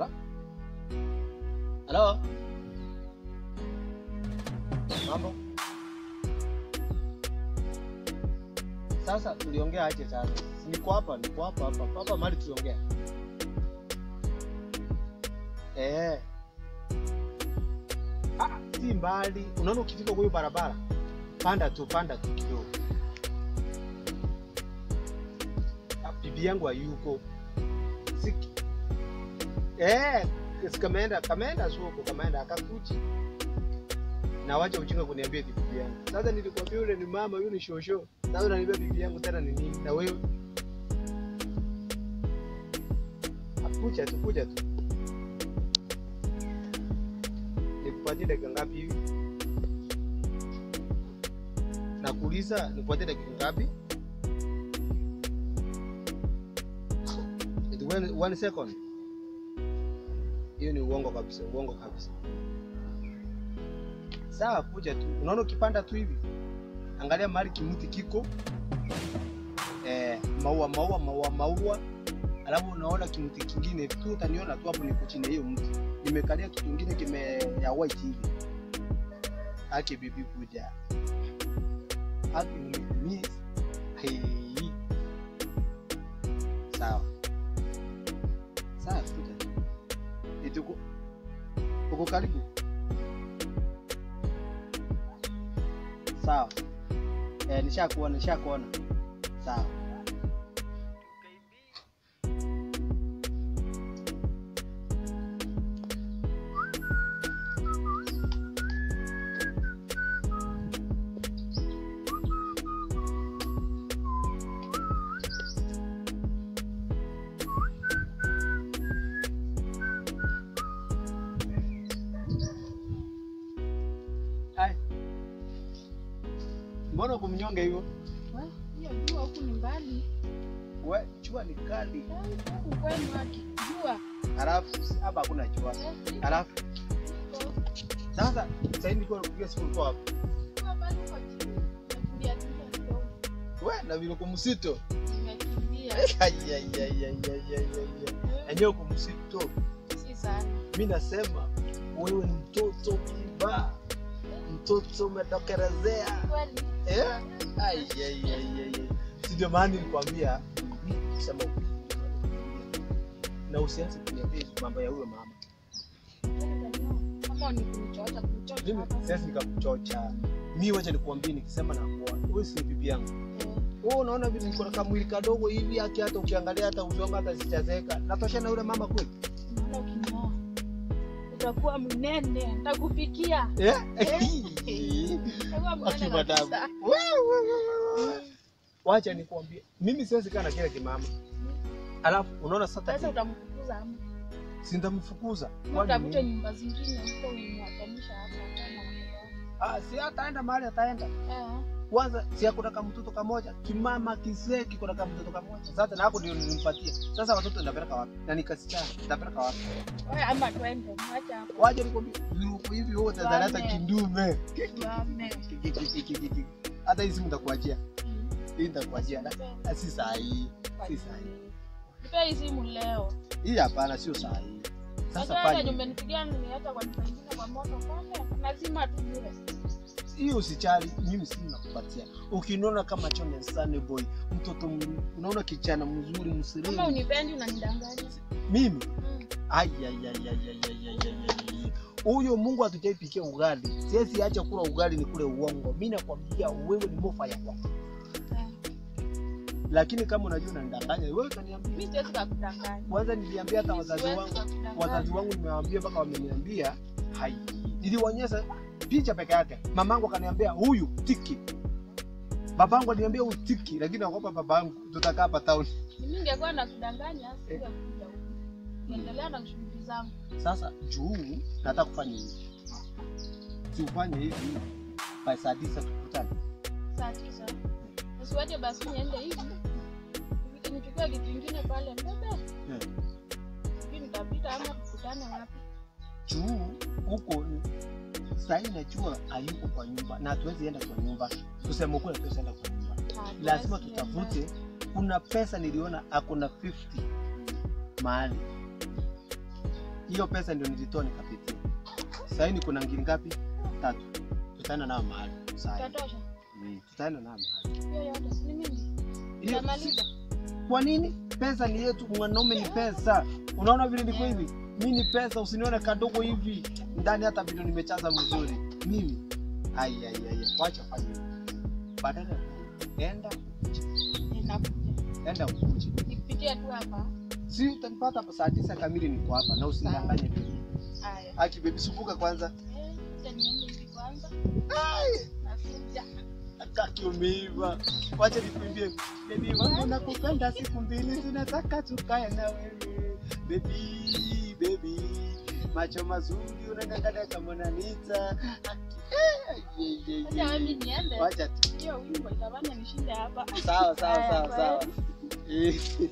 Halo? Halo? Mambo? Sasa tuliongea aje sasa? Si Niko hapa, niko hapa hapa. Hapa mahali tuliongea. Eh. Ah, si mbali. Unaona ukifika kwa hiyo barabara, panda tu, panda tu kidogo. Ah, bibi yangu hayuko. Siki. Eh, si kameenda, kameenda soko, kameenda akakuja. Na wacha ujinga kuniambia eti bibi yangu. Sasa nilikwambia yule ni mama, yule ni shosho. Sasa unaniambia bibi yangu tena ni nini? Na wewe? Akuja tu, kuja tu. Nikupatie dakika ngapi hivi? Nakuuliza nikupatie dakika ngapi? Eti one, one second. Hiyo ni uongo kabisa, uongo kabisa. Sawa, kuja tu. Unaona ukipanda tu hivi, angalia mahali kimuti kiko eh, maua maua maua maua, alafu unaona kimuti kingine tu, utaniona tu hapo, niko chini ya hiyo mti, nimekalia kitu kingine kime ya white hivi. Aki bibi, kuja aki mimi hey. Sawa sawa, kuja tu. Eti uko uko karibu Sawa. Eh, nishakuona, nishakuona. Sawa. Hai. Mbona kumnyonge hivyo? We, hiyo jua huku ni mbali. We, jua ni kali. Eh, Huku kwenu haki jua. Alafu hapa hakuna jua. Eh, iko- Alafu iko- sasa sasa hivi nilikuwa nakupigia simu ulikuwa hapo. jua bado uko chini. Nimekimbia kimbia kidogo. We, na vile uko msito. Nimekimbia. Ai ai ai ai ai ai ai. Enyewe uko msito. Si sana. Mimi nasema wewe ni mtoto mwiba. Mtoto umetokerezea. Kweli. Eh? Ai ai ai ai. ai. Si ndio maana nilikwambia mimi sema na usianze kuniambia mambo ya huyo mama. Kama ni kunichocha kunichocha Mimi hapa. siwezi nikakuchocha. Mimi wacha nikwambie, nikisema na kuoa, wewe si bibi yangu. Eh, Wewe unaona vile niko na kamwili kadogo hivi, haki hata ukiangalia hata usonga hata sichazeka. Natosha na yule mama kweli? naona ukinioa utakuwa mnene, nitakupikia. Eh? Utakuwa mnene Aki madamu. kabisa. Wacha nikwambie, mimi siwezi kaa na kile kimama. Alafu unaona sasa Sasa utamfukuza ama si nitamfukuza. Ama utafute nyumba zingine huko umwatanisha hapa kama Ah, si ataenda mahali ataenda. eh. Kwanza si hakuna kama mtoto kamoja, kimama kisee kiko na kama mtoto kamoja. Sasa na hapo ndio nilimpatia. Sasa watoto nitapeleka wapi? Na nikasichana, nitapeleka wapi? Wewe ama twende, mwacha hapo. Waje nikwambie, yuko hivi wewe utazaleta Tuame. kindume. Tuame. Hata hii simu nitakuachia. Mm. Hii nitakuachia. Nipe- Na si saa hii. Si saa hii. Nipe hii simu leo. Hii hapana sio saa hii. Sasa Sasa hata fanya. umenipigia nimeacha kwa nyumba nyingine kwa moto pale. Lazima tu bure. Hiyo usijali, mimi simu nakupatia. Ukiniona kama chone sunny boy, mtoto m- unaona kijana mzuri Kama msirimu. unipendi unanidanganya. Mimi Mm. Ai, ai, ai, ai, ai, ai, ai, ai, ai. Huyo Mungu hatujaipikia ugali. Siwezi acha kula ugali ni kule uongo. Mimi nakwambia wewe ni mofa ya kwako. Eh. Lakini kama unajua unanidanganya, wewe utaniambia. Mimi siwezi kukudanganya. Kwanza niliambia hata Mimi wazazi siwezi wangu, kukudanganya. wazazi wangu nimewaambia mpaka wameniambia hai. Niliwaonyesha picha peke yake. Mamangu akaniambia huyu tiki. Babangu aliniambia huyu tiki, lakini naogopa babangu tutakaa hapa town. Mimi ningekuwa nakudanganya singekuja huku. Niendelea na shughuli zangu. Sasa juu nataka kufanya hivi. Tufanye hivi. By saa tisa tukutane. Saa tisa. Usiwache basi niende hivi. Nichukue kitu kingine pale mbebe. Yeah. Sijui nitapita ama tukutane wapi. juu huko sahii najua hayuko kwa nyumba na hatuwezi enda kwa nyumba kusema ukweli hatuwezi enda kwa nyumba Ah, lazima basi tutafute kuna pesa niliona ako na 50 mahali hiyo pesa ndio nilitoa nikapitia. Sasa hivi kuna ngiri ngapi? Tatu. Tutaenda nao mahali. Sasa Itatosha. mm, tutaenda nao mahali. Hiyo yote si ni mimi. Hiyo Nitamaliza. Kwa nini? Pesa ni yetu, mwanaume ni pesa. Unaona vile niko hivi? Mimi ni pesa, usinione kadogo hivi. Ndani hata vitu nimechaza mzuri. Mimi. Ai ai ai. Wacha fanye. hivyo. Badala ya ku- enda Ninakuja. enda ukuje. Nikipitia tu hapa. Si utanipata hapa saa tisa kamili niko hapa na usinidanganye baby. Haya. Aki baby subuka kwanza. Eh, acha niende hivi kwanza. Nakuja. Akaki umeiva. Wacha nikuimbie. Baby wangu nakupenda siku mbili tunataka tukae na wewe. Baby, baby. Macho mazuri unang'ang'ana kama unanita. Aki- eh, ye, ye, ye. Acha mimi niende. Wacha tu. Hiyo wimbo itafanya nishinde hapa. Sawa sawa Haya, sawa kwa sawa. heri. Eh.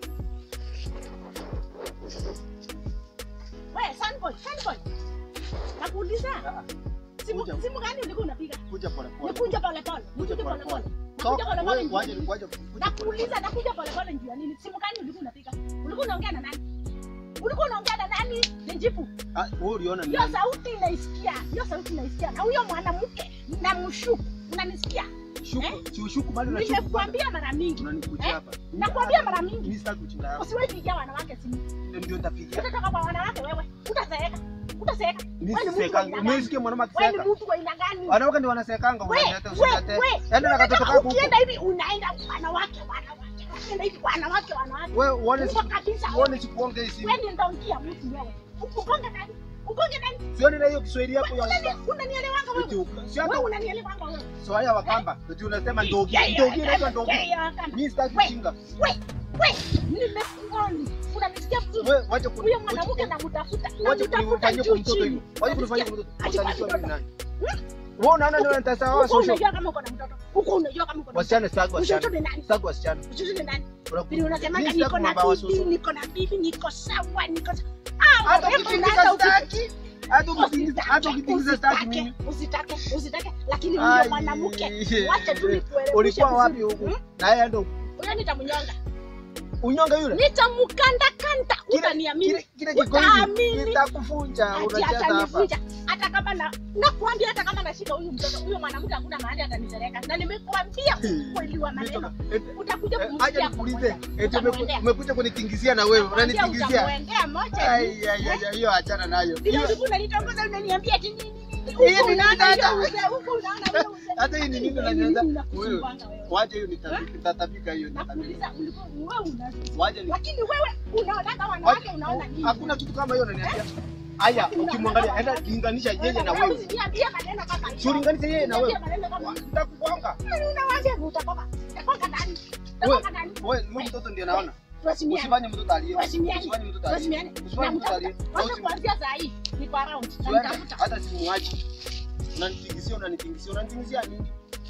Wewe Sunboy, Sunboy. Nakuuliza. Ah, Simu Kuja. simu gani ulikuwa unapiga? Kuja pole pole. Nikunja pole pole. Kuja Nikunja pole pole pole. pole. Nakuja pole pole. Wewe njia waje nini? waje kuja pole pole. Nakuuliza nakuja pole pole njia nini? Simu gani ulikuwa unapiga? Ulikuwa unaongea na nani? Ulikuwa unaongea na nani? Nijibu. Ah, wewe uliona ni Hiyo nani? sauti naisikia. Hiyo sauti naisikia. Na huyo mwanamke namshuku. Unanisikia? Shuku, si ushuku bado na shuku. bado. Nimekuambia mara mingi. Unanikuja Eh? hapa. Nakwambia mara mingi. Mimi sitaki kuchinda hapa. Usiwahi pigia wanawake simu. Ndio nitapigia. Utatoka kwa wanawake wewe. Utazeeka. Utazeeka. Mimi Wewe ni mtu wa sisekanga. aina Mimi gani? sikia mwanaume Wewe akiseka. ni mtu wa aina gani? Wanawake ndio wanasekanga We, wanaleta we, usilete. we. Enda na katoto kako huko. Ukienda hivi unaenda wanawake wanawake. Ukienda hivi wanawake wanawake. Wewe uone Uko kabisa. uone sikuonge hii simu. Wewe ni ndongia mtu wewe. Ukonge nani? Ukonge nani? Sioni na hiyo Kiswahili yako ya Unani- Unanielewanga Eti wewe? uka- si Wewe hata unanielewanga wewe? Swahili wa Kamba. Eti unasema ndogi. Yeah, yeah, Ndogi inaitwa yeah, ndogi. yeah, yeah, kama. Mimi sitaki We. kuchinga. We, we, nimekuoni. Unanisikia vizuri? Wewe wacha kuni. Huyo mwanamke namtafuta. Wacha Namtafuta kunifanyia juu kwa mtoto chini. hivyo. Wacha kunifanyia kwa mtoto. Ati Utanijua kwa mimi mtoto. nani? Wewe unaona ndio nitasawa Huko social. unajua kama uko na mtoto. Huko unajua kama uko na mtoto. Wasichana sitaki Mtoto wasichana. ni nani? Sitaki wasichana. Mtoto ni nani? Unaku- Vile unasemanga Mimi sitaki niko na mambo ya bibi, social. niko na bibi, niko sawa, niko sawa. Ah, Hata wewe ukitingiza unaanza uki- sitaki. Hata ukitingiza hata ukitingiza sitaki mimi. Usitake, usitake, lakini Ai. huyo mwanamke wacha tu nikueleweshe Ulikuwa wapi vizuri. huku? Hmm? Na yeye ndo Huyo nitamnyonga. unyonga yule. Nitamkanda kanda. Kile- Utaniamini. Kile kile kiko Utaamini. hivi kitakufunja Ati unacheza hapa. atanivunja. Hata kama na nakwambia hata kama nashika huyu mtoto, huyo mwanamke hakuna mahali atanipeleka. Na nimekuambia kweli wa maneno. Utakuja Eh, kumsikia Acha nikuulize, pamoja. eti umeku- Utamwendea. umekuja kunitingizia na wewe, Nakwambia unanitingizia. utamwendea moja. Ai ai ai, ai, hiyo achana nayo. Vile Hiyo- ulikuwa unanitongoza unaniambia ati nini nini. Hii Huku ni nini unaona dada? hiyo uzee, huku unaona hiyo uzee. Hata hii ni nini Lakini unanianza? mimi Wewe, nakusumbanga wewe. Waje hiyo nita- nitatabika hiyo nitatabika. Nakuuliza ulikuwa wewe una Waje ni lakini wewe unaonaga wanawake unaona nini? Hakuna kitu kama hiyo unaniambia. Haya, ukimwangalia enda linganisha yeye na Wewe wewe. usiniambie maneno kama hiyo. Si ulinganishe yeye na wewe. Usiniambie maneno kama hiyo. Nitakugonga. Wewe unawaambia utakoka. Utakoka nani? Utakoka nani? Wewe, wewe mtoto ndiye naona. Tuheshimiane. Usifanye mtoto alie. Tuheshimiane. Usifanye mtoto alie. Tuheshimiane. Usifanye mtoto alie. Namtafuta. Wacha kuanzia saa hii. Niko around. Usiende, Namtafuta. hata simuachi. Unanitingisia, unanitingisia, unanitingisia nini?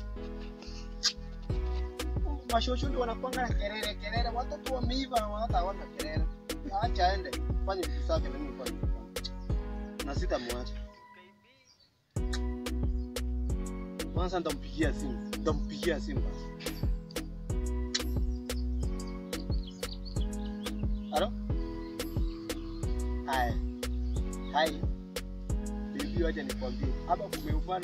Mashosho ndio wanakuanga na kelele kelele, watoto wameiva na hata hawana kelele. Acha aende fanye vitu zake na mimi fanye. Na sitamwacha. Kwanza nitampigia simu, nitampigia simu basi. Halo? Hai. Hai. Bibi, wacha nikwambie, hapa kumeumana.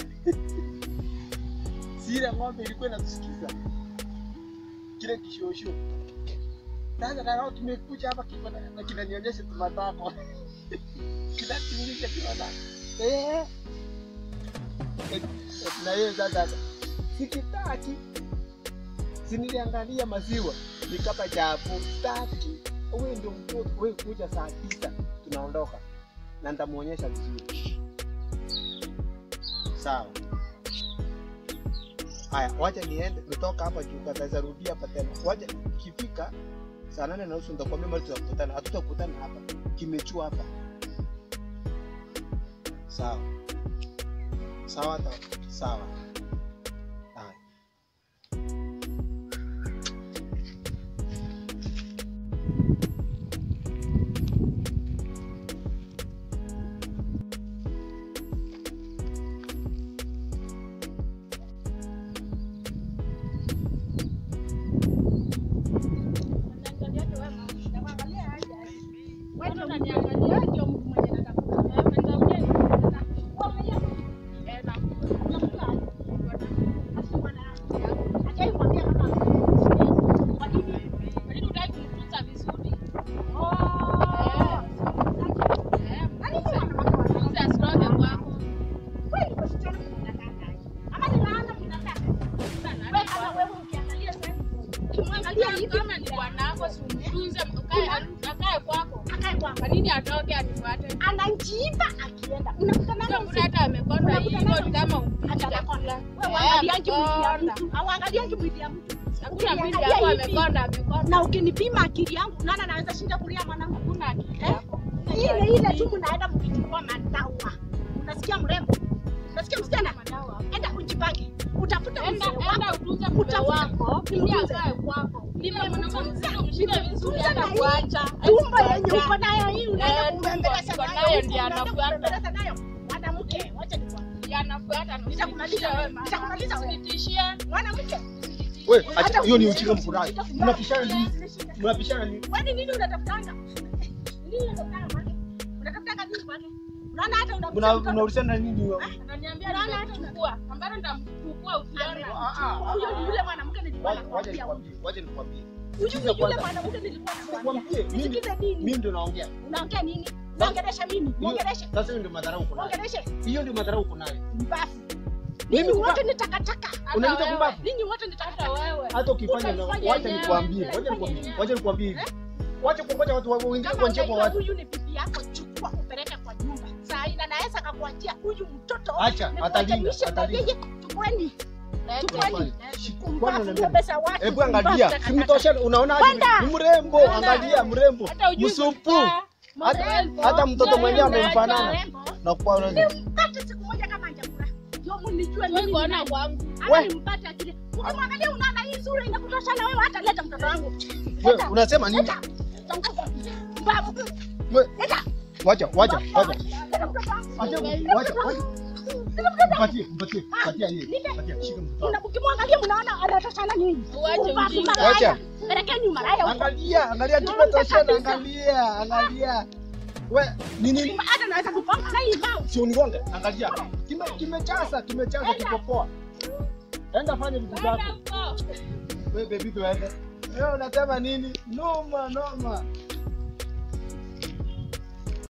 Si ile ng'ombe ilikuwa inatusikiza kile kishosho. Sasa na leo tumekuja hapa kiko na na kinanionyesha tumatako. Kinatingisha tumatako. Eh. Eh, Na yeye sasa sikitaki. Si niliangalia maziwa nikapa chapo tatu. Wewe ndio mtoto, wewe kuja saa tisa tunaondoka na nitamuonyesha vizuri. Sawa. Haya, wacha niende, nitoka hapa juu kataweza rudia hapa tena. Wacha ikifika saa nane na nusu nitakwambia mahali tutakutana. Hatutakutana hapa, kimechua hapa. Sawa sawa, ta sawa. Haya. Unaniangalia tu wewe. Nakuangalia aje. Wewe ndio unaniangalia ndio mtu mwenye nataka Anaenda hivyo nayo. ni kama upiti Hata chakula. Wewe Eh, uangaliangi mwili ya amekonda. mtu. Hauangaliangi mwili ya mtu. Hakuna mwili Ukiniangalia hapo hivi, amekonda amekonda. Na ukinipima akili yangu, nani anaweza shinda kulia mwanangu? Hakuna akili Eh? hapo. Ile ile tu mnaenda mkichukua madawa. Unasikia mrembo? Unasikia msichana? Madawa. Enda ujipange. Utafuta Enda mzee enda wako. utunze mume Utafuta- wako. Ili Nimtunze. akae kwako. Ili Nimemtunza. mwanamke mshinde vizuri Nimemtunza na hata hii kuacha. Tumbo yenye Kuacha. uko nayo hii unaenda Eh, kumbembeleza tumbo uko nayo. nayo huku, ndiyo unaenda anafuata. kumbembeleza nayo. Mwanamke, wacha nikwambie. Ndiye anafuata na Nitakumaliza usitishie wewe, wewe. nitakumaliza wewe. Usitishie. Mwanamke. Wewe Hata acha hiyo ni ukienda ujinga hivi, mfurahi. nitakumaliza. Mnapishana nini? Mnapishana nini? Kwani nini unatafutanga? Nini unatafutanga kwake? Unatafutanga nini kwake? Unaona hata Mna unakuta mtoto mnaulizana nini wewe? Ananiambia Unaona hata nimechukua. Ambaye nitamchukua ukiona. huyo ni yule mwanamke nilikuwa Wacha nakwambia. nikwambie, wacha nikwambie. Huyu Sikiza ni yule kwanza. mwanamke nilikuwa nakwambia. Nikwambie, mimi Nisikize nini? mimi ndio naongea. Unaongea nini? Muongeleshe mimi. Muongeleshe. Sasa hiyo ndio madharau uko nayo. Muongeleshe. Hiyo ndio madharau uko nayo. Mbafu. Mimi Ninyi kuba- wote ni takataka. Unaniita wewe. kumbavu? Ninyi wote ni Hata takataka. wewe. Hata ukifanya na Utafanya wacha yenyewe. nikwambie, wacha Utafanya nikwambie, yenyewe. wacha nikwambie hivi. Wacha kungoja watu wa- wengine Kama kwa njia kwa unajua watu. huyu ni bibi yako, chukua upeleke kwa nyumba. Saa ina naweza kakuachia huyu mtoto. Acha, atalinda, Nikuachanishe kwa atalinda. yeye. Chukueni. Lete. Chukueni. Kwani Mbafu unaniambia? mbebesa watu. Hebu mbafu angalia, takataka. simtosha unaona aje? Kwenda. Ni mrembo, Kwenda. angalia mrembo. Hata ujui Msupu. kukaa. Hata Mrembo. hata mtoto mwenyewe Mrembo. amemfanana. Mrembo. Na kwa Hata siku moja kama hajakula. Ndio mnijue Wewe mimi. ni kuona nani. kwangu. Ama nimpate akili. Ukimwangalia unaona hii sura inakutosha na wewe hata leta mtoto wangu. wewe unasema nini? Leta. Tanguza. Mbavu. Wewe Leta. wacha, wacha, wacha. Leta mtoto wangu. Acha, wacha, wacha. Mpatie, mpatie, patia yeye. Patia, shika mtoto. Mna- Ukimwangalia mnaona anatoshana nyinyi. Uache Mbavu ujinga. malaya. Wacha. Pelekeni malaya huko. Angalia, angalia kimetoshana, angalia, angalia. We, ni nini? Hata naweza kupanga na hii mbao. Si unigonge, angalia. Kime kimechaza, kimechaza kipopoa. Enda fanya vitu zako. Kwenda huko. Wewe baby tuende. Wewe unasema nini? Noma, noma.